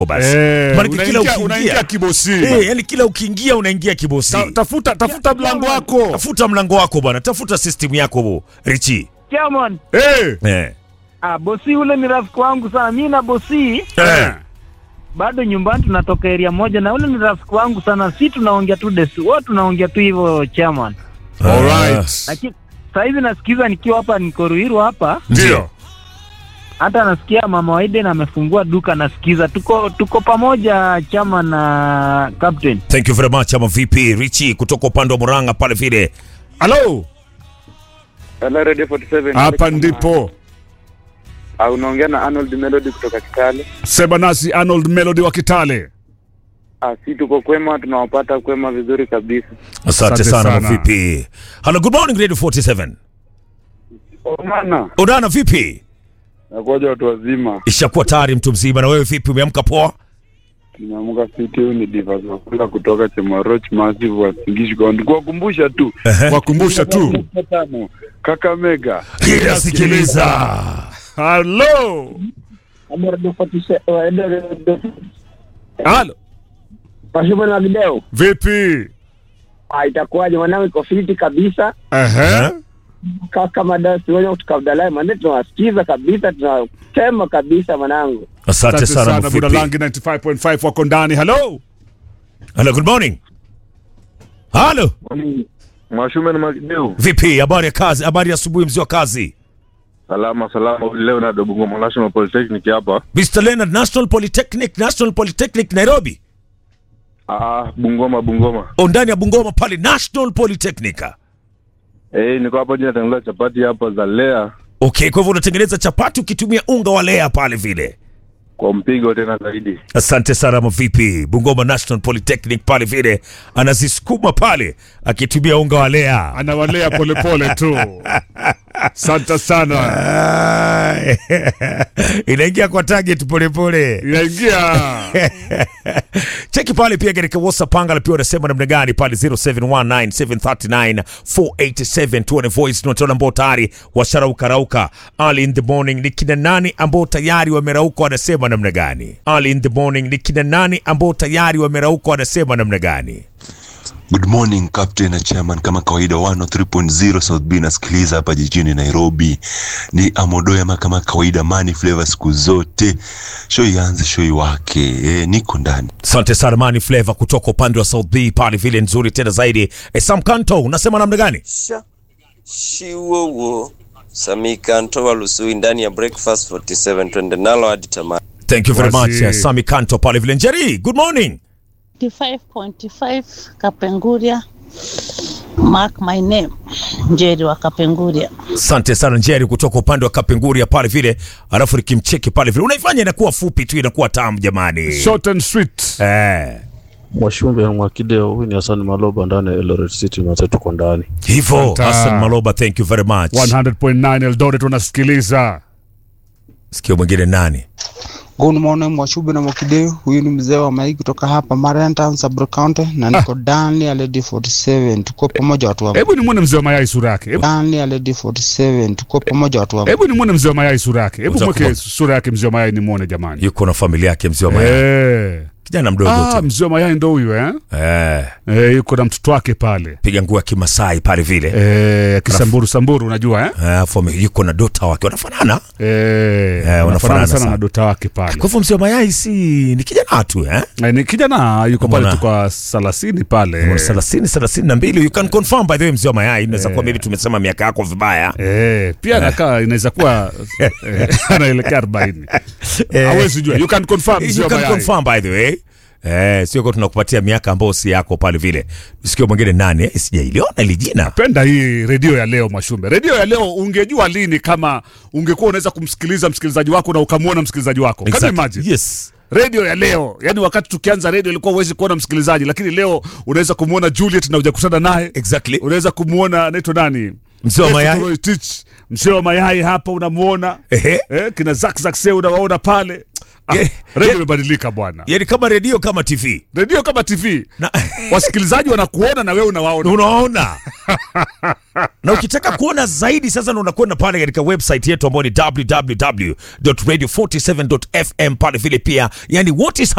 basi Eh, Maana kila unaingia- ukiingia unaingia kibosi. eh, yani kila ukiingia unaingia kibosi Ta- tafuta tafuta mlango wako tafuta mlango wako bwana tafuta system yako bo richi Chairman, Eh, eh. ah, bosi ule ni rafiki wangu sana. Mi na bosi Eh. bado nyumbani tunatoka area moja, na ule ni rafiki wangu sana. Si tunaongea tu desi, wote tunaongea tu hivyo chairman. alright. Lakini saa hizi nasikiza nikiwa hapa, niko Ruiru hapa, Ndio. hata nasikia mama Waiden amefungua duka, nasikiza. Tuko tuko pamoja chairman na captain. thank you very much ama vipi richi kutoka upande wa muranga pale vile Hello. Hello Radio 47. Hapa ndipo. Ah, unaongea na Arnold Melody kutoka Kitale. Sema nasi Arnold Melody wa Kitale. Ah, si tuko kwema, tunawapata kwema vizuri kabisa. asante Asante sana sana. vipi hello good morning radio 47 Omana, udana vipi nakuja watu wazima. ishakuwa tayari mtu mzima na wewe vipi umeamka poa Tumeamka fiti, huyu ni Divas Wakula kutoka Chemoroch Massive wa Singishi County. Kuwakumbusha tu. Wakumbusha tu. Tano, Kakamega. inasikiliza Hello. Halo. Pashupa na video Vipi? ah, itakuwaje? Mwanangu iko fiti kabisa, Ehe. kaka madasi wenye kutoka Abdalai mande, tunawasikiza kabisa, tunasema kabisa mwanangu. asante Asante sana sana Buda vipi Langi 95.5 wako ndani. Hello. hello good morning halo Mwashume na Magideu. vipi habari ya kazi habari ya asubuhi mzee wa kazi Salama salama, leo na Dobungo National Polytechnic hapa. Mr. Leonard National Polytechnic National Polytechnic Nairobi Ah, Bungoma Bungoma. o ndani ya Bungoma pale National Polytechnic Eh, niko hapa jina tangulia chapati hapa za Lea okay kwa hivyo unatengeneza chapati ukitumia unga wa lea pale vile kwa mpigo tena zaidi. asante sana mavipi Bungoma National Polytechnic pale vile anazisukuma pale akitumia unga wa lea Anawalea polepole tu. Asante sana. Ai, inaingia kwa target polepole Inaingia. cheki pale pia katika whatsapp anga pia unasema namna gani pale 0719739487 tuone voice note wale ambao tayari washarauka rauka early in the morning ni kina nani ambao tayari wamerauka wanasema namna gani early in the morning ni kina nani ambao tayari wamerauka wanasema namna gani Good morning Captain na Chairman, kama kawaida 103.0 South B nasikiliza hapa jijini Nairobi. Ni Amodoyama kama kawaida, Money Flavor siku zote. Show ianze, show iwake. E, niko ndani. asante sana mani flavor kutoka upande wa south b pale vile nzuri tena zaidi e, sam kanto unasema namna gani Sha shiwowo Samikanto wa Lusui ndani ya Breakfast 47 twende nalo hadi tamati. thank you very Wazi. much uh, sami kanto pale vile njeri good morning 95.5 Kapenguria. Mark my name. Njeri wa Kapenguria. asante sana njeri kutoka upande wa kapenguria pale vile alafu nikimcheki pale vile unaifanya inakuwa fupi tu inakuwa tamu jamani Short and sweet. eh, Mwashumbe Mwakideo, huyu ni Hassan Maloba ndani ya Eldoret City, na tuko ndani. hivyo Asante. hasan maloba thank you very much 100.9 Eldoret unasikiliza. sikio mwingine nani Good morning Mwashube na Mwakideu, huyu ni mzee wa Mai kutoka hapa Mariantown Sub County na niko ndani ya Lady 47. Tuko pamoja watu wangu. Hebu nimwone mzee wa mayai sura yake. Hebu- Ndani ya Lady 47. Tuko pamoja watu wangu. Hebu nimwone mzee wa mayai sura yake. Hebu Utakuwa- mweke sura yake mzee wa mayai nimwone jamani. yuko na familia yake mzee wa mayai Eh. kijana mdogo Ah, tu mzee wa mayai ndo huyu eh? eh, Eh, yuko na mtoto wake pale. piga nguo ya kimasai pale vile Eh, kisamburu samburu unajua eh? alafu ame- yuko na dota wake wanafanana Eh, wanafanana wanafanana sana sana. na dota wake pale. kwa hivyo mzee wa mayai si ni kijana tu eh? Eh, ni kijana yuko pale Mbona? tu kwa salasini pale. thelathini thelathini na mbili you can confirm by the way mzee wa mayai inaweza kuwa maybe tumesema miaka yako vibaya Eh, pia anakaa inaweza kuwa eh, anaelekea 40. Hawezi jua. You can confirm mzee you wa can mayai. confirm by the way Eh, sio kwa tunakupatia miaka ambayo si yako pale vile sikio mwingine nani eh, sijailiona ili jina penda hii redio ya leo Mashumbe. Redio ya leo ungejua lini kama ungekuwa unaweza kumsikiliza msikilizaji wako na ukamwona msikilizaji wako. Can you Exactly. imagine? yes redio ya leo yani wakati tukianza redio ilikuwa huwezi kuona msikilizaji lakini leo unaweza kumwona juliet na ujakutana naye exactly unaweza kumwona anaitwa nani Mzee wa Petro mayai. Toroitich, mzee wa mayai hapa unamwona Ehe. eh, kina Zack Zack Seo unawaona pale redio imebadilika bwana yani kama redio kama tv redio kama tv na, wasikilizaji wanakuona na wewe unawaona unaona na ukitaka kuona zaidi sasa ndo unakwenda pale katika website yetu ambayo ni www.radio47.fm pale vile pia yani what is